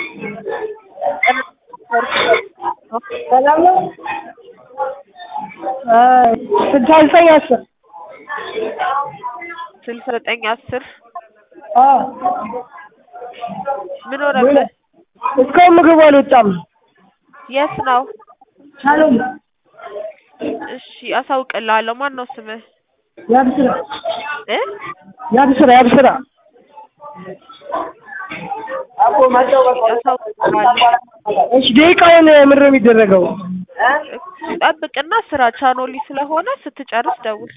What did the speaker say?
ሰላም ነው? ስልሳ ዘጠኝ አስር ስልሳ ዘጠኝ አስር አዎ ምን ሆነብህ? እስካሁን ምግቡ አልወጣም። የት ነው? ሻሎም እሺ አሳውቅልሃለሁ። ማን ነው ስምህ? ያብስራ እ ያብስራ ያብስራ አሳውቅልሃለሁ። እሺ ደቂቃውን ምንድን ነው የሚደረገው? ጠብቅና ስራ ቻኖሊ ስለሆነ ስትጨርስ ደውል።